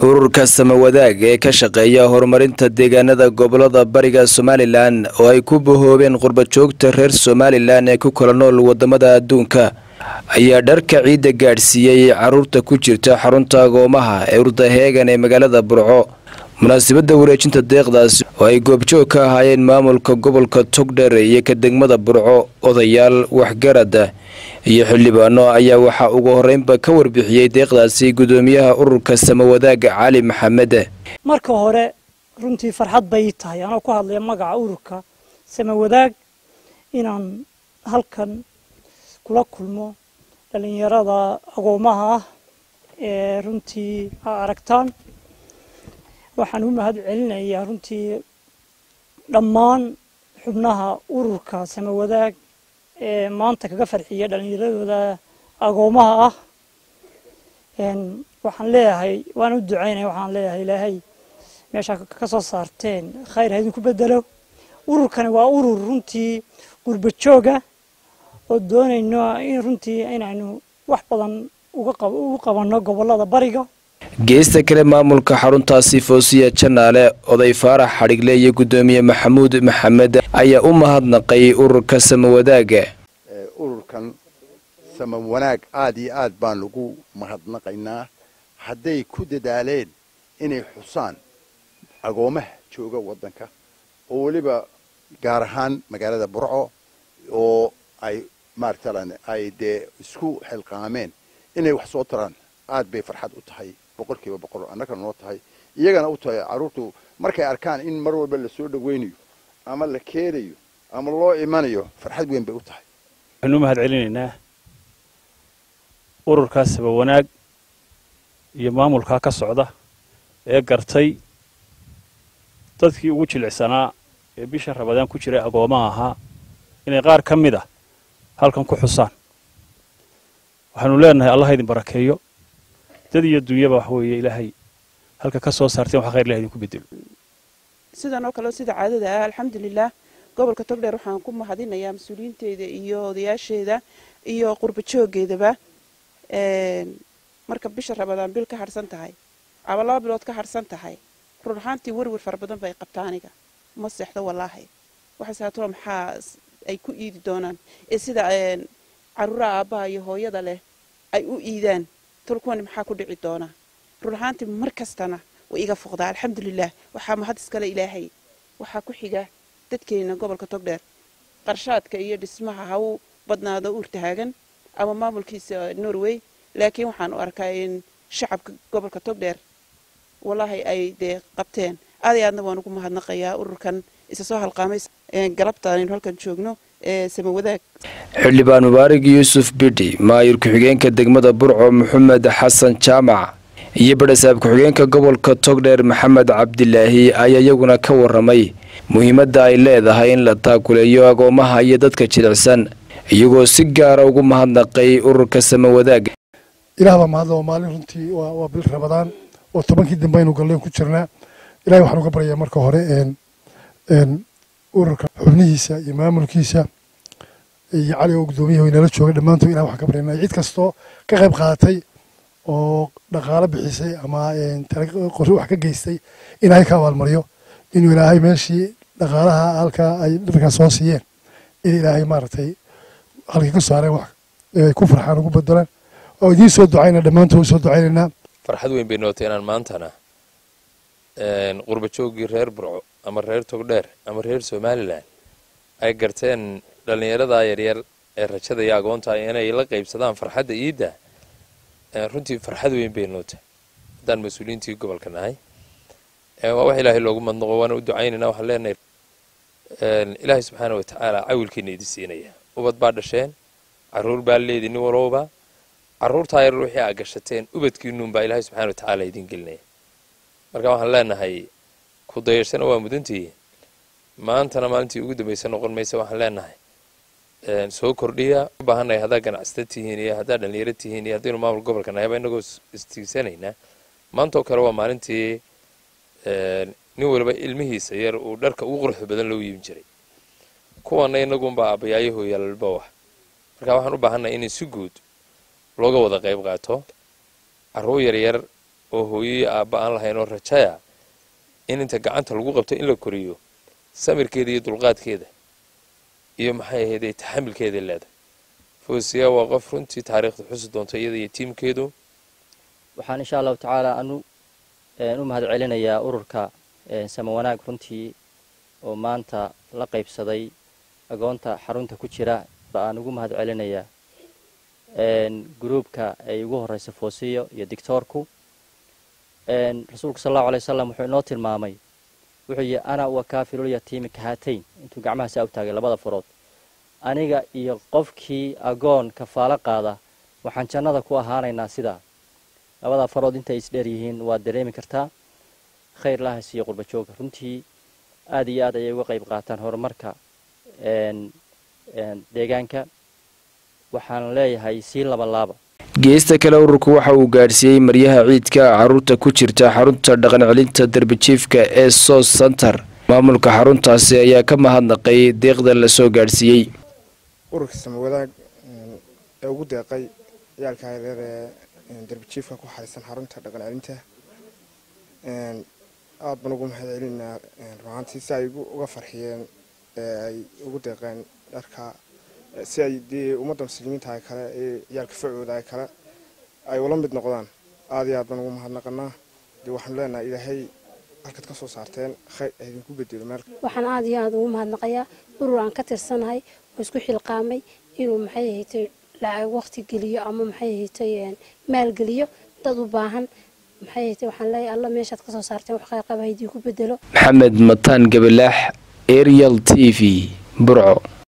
ururka samawadaag ee ka shaqeeya horumarinta deegaanada gobolada bariga somalilan oo ay ku bahoobeen qurbajoogta reer somalilan ee ku kala nool wadamada adduunka ayaa dharka ciidda gaadhsiiyey caruurta ku jirta xarunta agoomaha ee urdaheegan ee magaalada burco munaasabadda wareejinta deeqdaas oo ay goobjoog ka ahaayeen maamulka gobolka togdher iyo ka degmada burco odayaal waxgarada iyo xildhibaano ayaa waxaa ugu horeynba ka warbixiyey deeqdaasi gudoomiyaha ururka samawadaag cali maxamed marka hore runtii farxad bay tahay anoo ku hadlaya magaca ururka samawadaag inaan halkan kula kulmo dhalinyarada agoomaha ah ee runtii a aragtaan waxaan u mahad celinayaa runtii dhammaan xubnaha ururka samawadaag ee maanta kaga farxiya dhalinyaradooda agoomaha ah waxaan leeyahay waan u ducaynaya waxaan leeyahay ilaahay meeshaa ka soo saarteen khayr ha idinku bedelo ururkani waa urur runtii qurba jooga oo doonayno in runtii inaynu wax badan ugu qabanno gobolada bariga geesta kale maamulka xaruntaasi foosiya janaale oday faarax xadhigle iyo gudoomiye maxamuud maxamed ayaa u mahadnaqay ururka samawadaagga ururkan sama wanaag aada iyo aad baan lagu mahadnaqaynaa hadday ku dadaaleen inay xusaan agoomaha jooga waddanka oo weliba gaar ahaan magaalada burco oo ay maaratalan ay dee isku xilqaameen inay wax soo taraan aad bay farxad u tahay boqol kiiba boqol annagana noo tahay iyagana u tahay carruurtu markay arkaan in mar walba lasoo dhawaynayo ama la keenayo ama loo imanayo farxad weyn bay u tahay waxaanu u mahad celinaynaa ururkaas saba wanaag iyo maamulkaa ka socda ee gartay dadkii ugu jilicsanaa ee bisha rabadaan ku jiray agoomaha ahaa inay qaar ka mid ah halkan ku xusaan waxaanu leenahay allah idin barakeeyo dad iyo dunyaba wax weeye ilaahay halka ka soo saarteen wax khayr ilahay idinku bedelo sidan oo kale sida caadada ah alxamdulilah gobolka togdheer waxaan ku mahadinayaa mas-uuliyiinteeda iyo odayaasheeda iyo qurba joogeedaba marka bisha rabadaan bil ka harhsan tahay ama laba bilood ka harhsan tahay run ahaantii werwer fara badan bay qabtaa aniga ma seexdo wallaahi waxaase haatoo maxaa ay ku iidi doonaan ee sida caruuraha aabbaha iyo hooyada leh ay u iidaan tolkuwani maxaa ku dhici doonaa run ahaantii mar kastana way iga foqdaa alxamdulilah waxaa mahad iskale ilaahay waxaa ku xiga dadkeena gobolka togdheer qarshaadka iyo dhismaha ha u badnaado uurtahaagan ama maamulkiisa norway laakiin waxaan u arkaa in shacabka gobolka togdheer wallaahi ay dee qabteen aad iyo aadna waan ugu mahadnaqayaa ururkan isa soo halqaamay galabta aynu halkan joogno ee samawadaag xildhibaan mubaarig yuusuf bidhi maayir ku-xigeenka degmada burco maxamed xasan jaamac iyo badhasaab ku-xigeenka gobolka togdheer maxamed cabdilaahi ayaa iyaguna ka waramay muhiimadda ay leedahay in la taakuleeyo agoomaha iyo dadka jilicsan iyagoo si gaara ugu mahadnaqay ururka samawadaag ilaah baa mahadla waa maalin runtii waa bil rabadaan oo tobankii dambe aynu galleen ku jirnaa ilahay waxaan uga baryayaa marka hore ururka xubnihiisa iyo maamulkiisa iyo cali oo guddoomiyaha inala joogay dhammaantood ilah waxaan ka baryanaa cid kastoo ka qayb qaadatay oo dhaqaalo bixisay ama qori wax ka geystay in ilaahay ka abaalmariyo inuu ilaahay meeshii dhaqaalaha halkaa ay dadkaas soo siiyeen in ilaahay maaragtay halkii ka saareen wax ay ku farxaan ugu bedelaan oo idiin soo ducayna dhammaantood u soo ducaynaynaa farxad weyn bay nootay inaan maantana qurba jooggii reer burco ama reer togdheer ama reer somalilan ay garteen dhallinyaradaa yaryar ee rajada iyo agoonta inay la qaybsadaan farxadda iidda runtii farxad weyn bay nootay haddaan mas-uuliyiintii gobolka nahay waa wax ilaahay loogu madnaqo waana u ducaynayna waxaan leenahay ilaahay subxaana wa tacaala cawilkiina idin siinaya ubad baa dhasheen carruur baa leedi nin walowba carruurtaa yaryar wixii aa gashateen ubadkiinuunbaa ilaahay subxana wa tacaala idin gelinaya marka waxaan leenahay ku dayashana waa mudantihi maantana maalintii ugu dambaysa noqon maysa waxaan leenahay soo kordhiya u baahannahay haddaa ganacsata tihiin iyo haddaa dhallinyaro tihiin iyo haddaynu maamul gobolka nahayba inagoo istiigsanaynaa maantoo kale waa maalintii nin waliba ilmihiisa yar uu dharka ugu quruxda badan loo yiibin jiray kuwana inagunbaa aabbayaayaho yaalalba wah marka waxaan u baahannahay in si guud looga wada qayb qaato carruur yaryar oo hooyoyo aabba aan lahayn oo rajaya in inta gacanta lagu qabto in la koriyo samirkeeda iyo dulqaadkeeda iyo maxay ahaydee taxamilkeeda leedahay foosiya waa qof runtii taariikhda xusi doonta iyada iyo tiimkeedu waxaan insha allahu tacaala anu u mahad celinayaa ururka sama wanaag runtii oo maanta la qaybsaday agoonta xarunta ku jira aan ugu mahad celinayaa gruubka ay ugu horeysa foosiyo iyo dictoorku rasuulku sal allahu alay wasalam wuxuu inoo tilmaamay wuxuu yihi ana wa kaafilul-yatiimi kahatayn intuu gacmahaasa u taagay labada farood aniga iyo qofkii agoon kafaalo qaada waxaan jannada ku ahaanaynaa sidaa labada farood intay isdheer yihiin waad dareemi kartaa khayr lahas iyo qurba jooga runtii aada iyo aad ayay uga qayb qaataan horumarka deegaanka waxaan leeyahay sii labalaaba geesta kale ururku waxa uu gaadhsiiyey maryaha ciidka caruurta ku jirta xarunta dhaqan celinta darbijiifka ee sos center maamulka xaruntaasi ayaa ka mahadnaqay deeqda la soo gaadhsiiyey ururka samawadaag ee ugu deeqay ciyaalka yareer ee darbijiifka ku xarisan xarunta dhaqan celinta aada baan ugu mahad celinaa ruaantii si ay uga farxiyeen ee ay ugu deeqeen dharka si ay dee ummadda muslimiinta kale ee ciyaalka facooda kale ay ula mid noqdaan aada iyo aad baan ugu mahadnaqanaa dee waxaanu leenahay ilaahay halkaad ka soo saarteen khayr idinku bedelo meel waxaan aada iyo aada ugu mahadnaqayaa urur aan ka tirsanahay oo isku xilqaamay inuu maxay ahatay lacag waqti geliyo ama maxay ahatay maalgeliyo dad u baahan maxay ahatay waxaan leeyahay alla meeshaad ka soo saarteen wax khayr qaba idinku bedelo maxamed mataan gabalaax arial t v burco